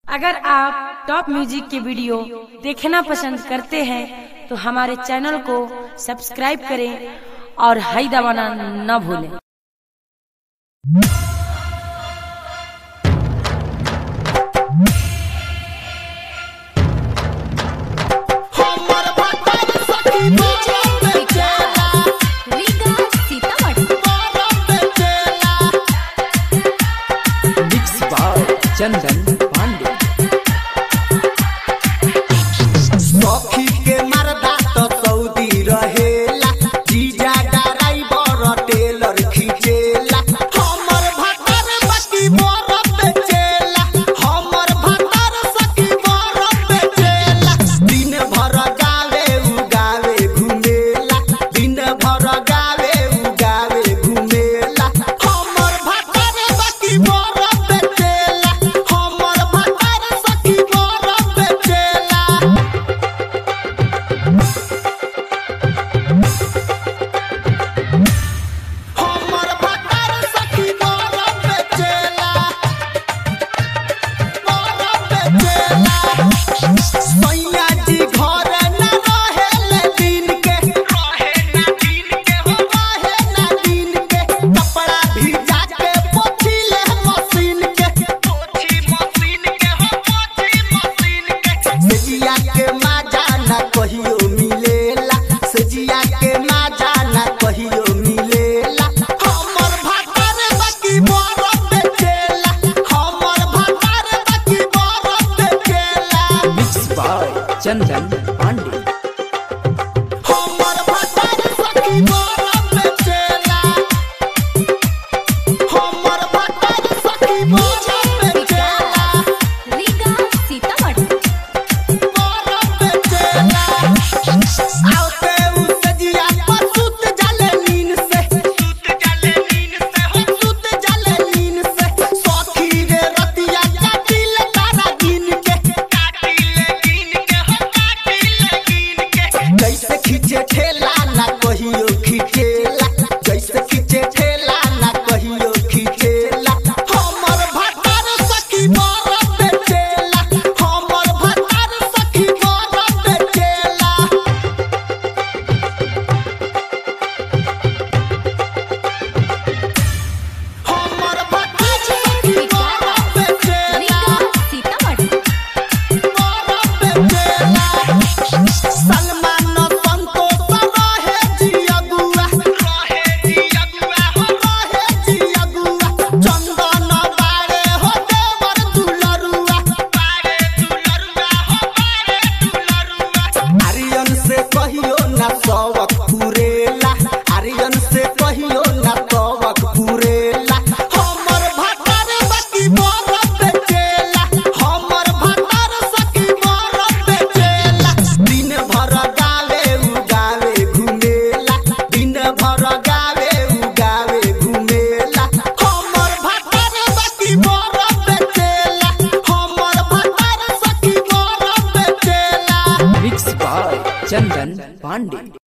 अगर आप top music के वीडियो देखना पसंद करते हैं तो हमारे चैनल को सब्सक्राइब करें और हाई दबाना न भूलें हमर भतर सखी बोरम बेचेला बोरम बेचेला मिक्स बाय चंदन पांडे सखी के मरदा तो सऊदी रहेला जीजा ड्राइवर टेलर खींचेला हमर भतर सखी बोरम बेचेला हमर भतर सखी बोरम बेचेला दिन भर गावे उगावे घुमेला दिन भर गावे उगावे घुमेला हमर भतर सखी बोरम बेचेला हमर भतर सखी बोरम बेचेला हमर भतर सखी बोरम बेचेला बोरम बेचेला सैया जी घर न रहेले दिन के रहे ना दिन के हो रहे ना दिन के कपड़ा भिजा के पोछीले मशीन के पोछी मशीन के हो पोछी मशीन के सजिया के माजा ना कहियो मिलेला सजिया के माजा ना कहियो मिलेला हमर भतर बकी बोरम बेचेला हमर भतर बकी बोरम बेचेला मिक्स बाय चंदन पांडे हमर भतर सखी बोरम बेचेला हमर भतर सखी बोरम बेचेला बोरम बेचेला आउते उ सजिया पर सुत जाले नीन से सुत जाले नीन से हो सुत जाले नीन से सखी रे रतिया काटिल तारा गिन के काटिल गिन के हो काटिल गिन के जैसे खींचे ठेला ना कहियो खींचेला जैसे खींचे ठेला ना कहियो खींचेला हमर भतर सखी बोरम बेचेला हमर भतर सखी बोरम बेचेला हमर भतर सखी बोरम बेचेला बोरम बेचेला सलमान संतोष रहे जियगुआ रहे जियगुआ हो रहे जियगुआ चंदन बारे हो देवर दुलरुआ बारे दुलरुआ हो बारे दुलरुआ आर्यन से कहियो ना सवक पुरेला आर्यन से कहियो ना सवक पुरेला हमर भतर बकी बोरम बेचेला हमर भतर सखी बोरम बेचेला दिन भर गावे उगावे घुमेला दिन भर गावे उगावे घुमेला हमर भतर सखी बोरम बेचेला हमर भतर सखी बोरम बेचेला मिक्स बाय चंदन पांडे